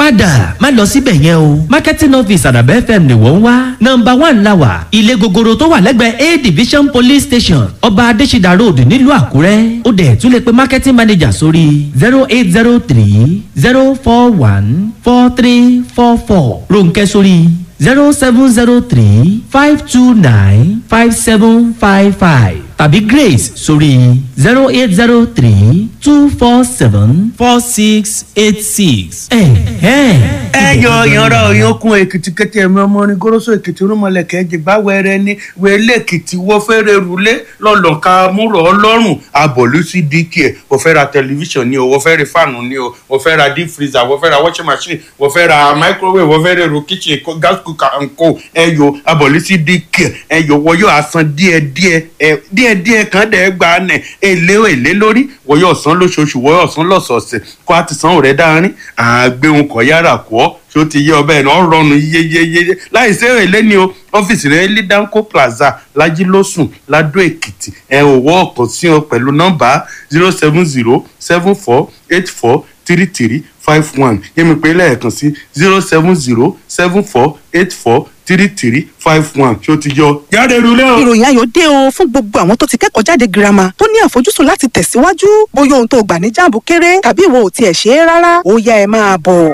padà má lọ síbẹ̀ yẹn o marketing office àdàbẹ́ fm ni wọ́n ń wá nọmba one la wà ilé gogoro tó wà lẹ́gbẹ̀ẹ́ a division police station ọba adésídà road nílùú àkúrẹ́ ó dẹ̀ tún lè pe marketing manager sórí zero eight zero three zero four one four three four four ronkẹ́ sórí zero seven zero three five two nine five seven five five tàbí grace sórí zero eight zero three two four seven four six eight six. ẹ yọ ìyanra òyankun èkìtì kété ẹmí ọmọ orin goroso èkìtì rúmọlẹkẹ jìgbà wẹrẹ ní wẹlé èkìtì wọ́n fẹ́rẹ̀ rúlé lọ́lọ́ka múrò ọlọ́run abọ̀lú sí dk ẹ̀ wọ́n fẹ́ ra tẹlifíṣàn ni o wọ́n fẹ́ ra fáànù ni o wọ́n fẹ́ ra deep freezer wọ́n fẹ́ ra washing machine wọ́n fẹ́ ra microwave wọ́n fẹ́ ra ro kitchen co- gas cooker and co ẹ yọ abọ̀lú sí dk ẹ yọ wọ́n yóò asan díẹ̀díẹ̀ ẹ díẹ̀díẹ̀ kan dẹ̀ gba nẹ̀ èlé èlé lórí wọ́n yóò san lóṣooṣù wọ́n yóò san lọ́sọ̀ọ̀sẹ̀ kó a ti san òrẹ́ dáárín àgbéhùn kọ̀ yára kọ́ ṣó ti yé ọbẹ̀ náà rọrùn yéyéyé láì sí èlé ni o ọ́fíìsì rẹ̀ ní danco plaza lajilósùn ladó èkìtì ẹ ò wọ́ ọ̀kan sí ọ pẹ̀lú nọ́mbà zero seven zero seven four eight four three three five one yẹ́mi pé lẹ́ẹ̀kan sí zero seven zero seven four eight four three three five one ṣó ti yọ jáde rúlé o. ìròyìn ayọ̀ dé o fún gbogbo àwọn tó ti kẹ́kọ̀ọ́ jáde girama tó ní àfojúsùn láti tẹ̀síwájú bóyá ohun tó gbà ní jáàmù kéré tàbí ìwọ ò tiẹ̀ ṣe é rárá ó yá ẹ máa bọ̀.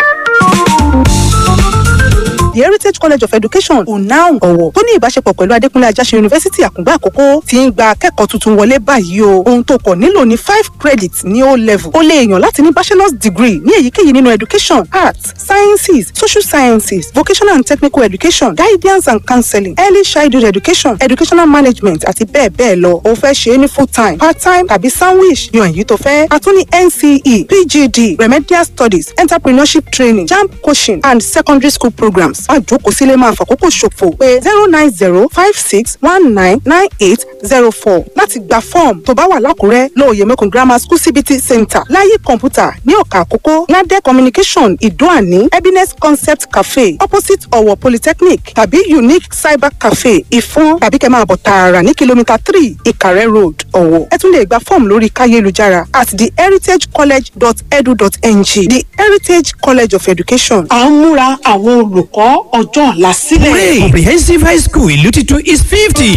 The Heritage College of Education UNAUN ọ̀wọ̀ tó ní ìbáṣepọ̀ pẹ̀lú Adékúnlé Ajáṣe Yunifásítì Àkùngbá Àkókó ti ń gba akẹ́kọ̀ọ́ tuntun wọlé báyìí o. Ohun tó kọ̀ nílò ní five credits ní O level. O lè yàn láti ní bachelor's degree ní èyíkéyìí nínú education, arts, sciences, social sciences, vocational and technical education, guidance and counseling, early childhood education, educational management àti bẹ́ẹ̀ bẹ́ẹ̀ lọ. O fẹ́ ṣe é ní full time, part time tàbí sandwich yan èyí tó fẹ́. A tún ní NCE, PGD, remedial studies, entrepreneurship training, JAMB coaching and secondary school programs. Má jókòó sílé máa fàkókò ṣòfò pé zero nine zero five six one nine nine eight zero four láti gba fọ́ọ̀mù tó bá wà lákùrẹ́ lóòyè mẹ́kùn grammar school cbt center láyé kọ̀ǹpútà ní ọ̀kà àkókò ládẹ́ communication ìdóàní happiness concept cafe opposite ọ̀wọ̀ polytechnic tàbí unique cyber cafe ìfọ́n tàbí kẹ́ máa bọ̀ tààrà ní kìlómítà three ìkàrẹ́ road ọ̀wọ̀ ẹ tún lè gba fọ́ọ̀mù lórí káyélujára at theheritagecollege.edu.ng the heritage college of education à ń múra àwọn olùkọ́ ọjọ́ ọ̀la sílẹ̀. Hooray! Comprehensive High School ìlú titun is fifty.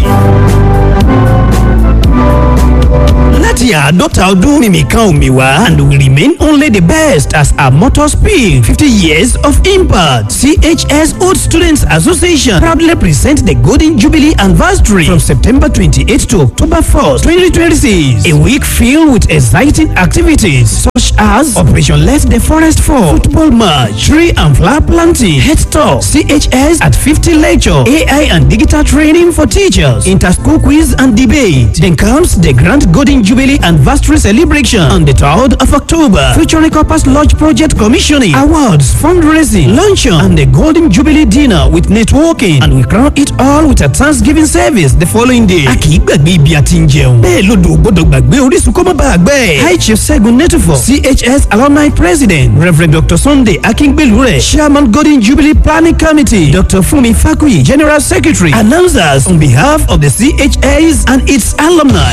láti àádọ́ta ọdún mímìkan òmìwá and we remain only the best as our motto speak fifty years of impact chs old students association proudly present the golden jubilee anniversary from september twenty-eight to october first twenty twenty-six a week filled with exciting activities such as operation let the forest fall football match tree and flower planting head talk chs at fifty lecture ai and digital training for teachers inter-school quiz and debate then comes the grand golden jubilee anniversary celebration on the 3rd of october featuring corpus lodge project commissioning awards fundraising luncheon and the golden jubilee dinner with networking and we crown it all with a thanksgiving service the following day. a kì í gbàgbé ibi àti ń jẹun bẹ́ẹ̀ lodò ò gbọ́dọ̀ gbàgbé orísun kó má bàa gbẹ́. high chief segun netufo chs alumni president rev dr sunday akíngbélúrẹ̀ chairman golden jubilee planning committee dr funmi fakuyi general secretary announcers on behalf of the chs and its alumni.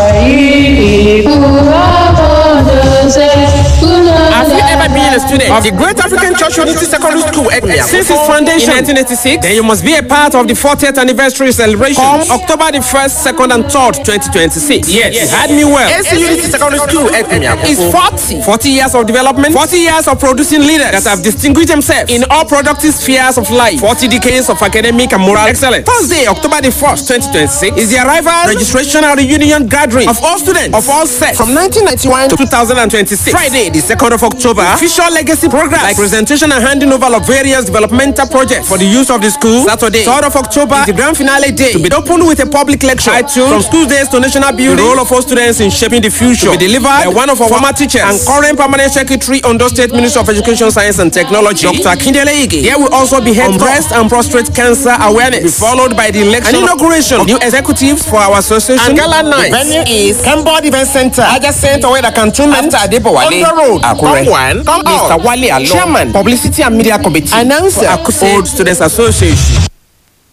Have you ever been a student of the Great African Church Unity Secondary School Ekmia since its foundation in 1986? Then you must be a part of the 40th anniversary celebration. Come October the 1st, 2nd, and 3rd, 2026. Yes, you heard me well. AC Unity Secondary School Ekmia is 40. 40 years of development, 40 years of producing leaders that have distinguished themselves in all productive spheres of life, 40 decades of academic and moral excellence. Thursday, October the 1st, 2026 is the arrival, registration, and reunion gathering of all students of all sects from 1991 to 2026. Friday, the 2nd of October, official legacy programs like presentation and handing over of various developmental projects for the use of the school. Saturday, 3rd of October, is the grand finale day to be opened with a public lecture titled From School Days to National Building, the role of all students in shaping the future. To be delivered by one of our former teachers and current permanent secretary on the State Ministry of Education, Science and Technology, Dr. Kindele Ige. Here will also be held on breast and prostate cancer awareness, be followed by the election and inauguration of new executives for our association. And gala night. Venue is Kembod Event Center, adjacent Oweda Cantonment, after Adebowale, on the road, Akure. Come one, come Mr. Wale Alo, Chairman, Publicity and Media Committee, Announcer, Akuse Old Students Association.